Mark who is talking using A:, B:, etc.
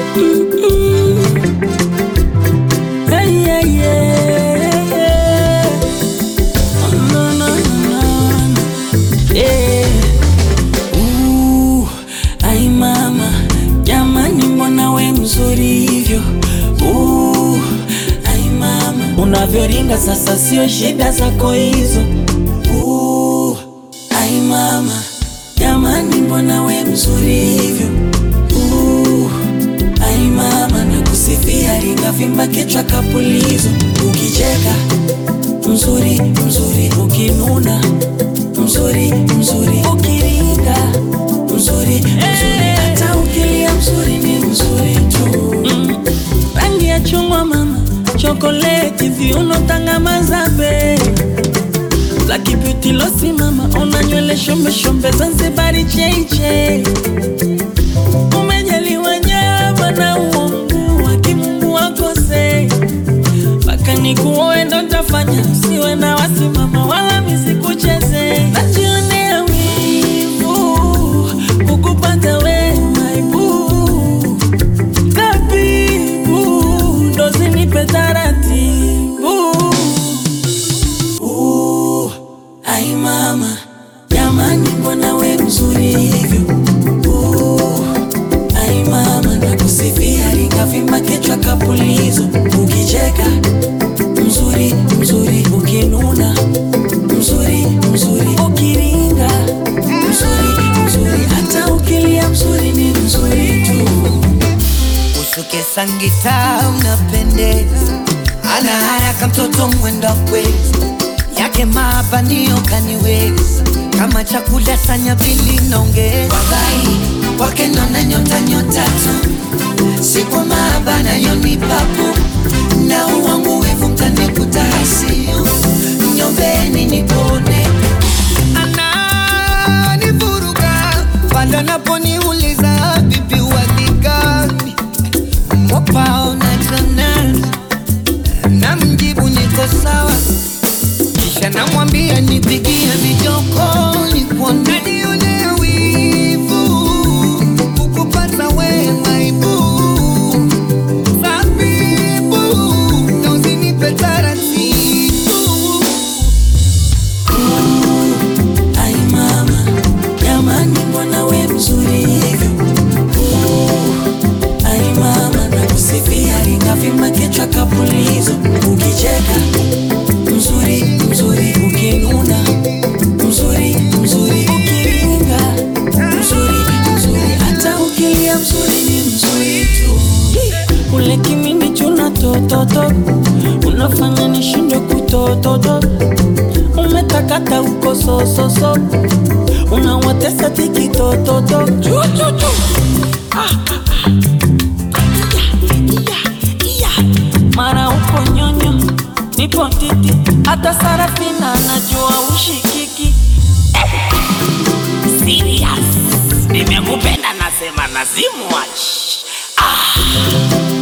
A: Hey, yeah, yeah, yeah. No, no, no, no. Yeah. Uh, ai mama, jamani, mbona we mzuri hivyo? Uh, ai mama, unavyoringa sasa, sio shida zako hizo. Uh, ai mama, jamani, mbona we mzuri hivyo? Uh, ai mama, nakusifia, ringa vimba kichwa kapulizo, ukicheka mzuri mzuri, ukinuna mzuri mzuri, ukiringa mzuri mzuri, hata ukilia mzuri ni mzuri tu. Mm. Rangi ya chungwa mama, chokoleti, viuno, tanga, mazabe Black beauty losi mama, una nywele shombe shombe, Zanzibari cheche, umejaliwa nyama na uongo wa kimungu wakose mpaka nikuoe ndo ntafanya, siwe na wasimama wala misikucheze. Najionea wivu kukupata we maibu, tabibu ndo zinipe taratibu. Uh, ai mama, jamani, mbona we mzuri hivyo? Uh, ai mama, nakusifia ringavimba kichwa kapulizo, ukicheka mzuri mzuri, ukinuna mzuri mzuri, ukiringa mzuri mzuri, hata ukilia mzuri ni mzuri tu.
B: Usuke sangita unapendeza, ana haraka mtoto mwenda kwezi yake mabanio kaniweza kama chakula sanya pili naongeza Wagai wake nona nyota nyota tu si kwa maabana yoni papu na uwangu wivu mtanikuta hasiu nyombeni nipone ananivuruga pale naponiuliza bibi waligani mwapao na chanel na mjibu niko sawa kisha namwambia nipigie vijoko nikuone nione wivu kukupata we maibu sabibu na usinipe taratibu
A: Ai mama, jamani, mbona we mzuri hivyo? Uh, ai mama, nakusifia ringavimba kichwa kapulizo, ukicheka mzuri mzuri, ukinuna mzuri mzuri, ukiringa mzuri mzuri, hata ukilia mzuri ni mzuri tu. Ule kimini chuna tototo, unafanya nishindwe kutototo umetakata uko sososo unawatesa tikitototo mara uko nyonyo nipo titi hata sarafina najua ushikiki
C: Serious. Nimekupenda nasema nazimwachi. Ah.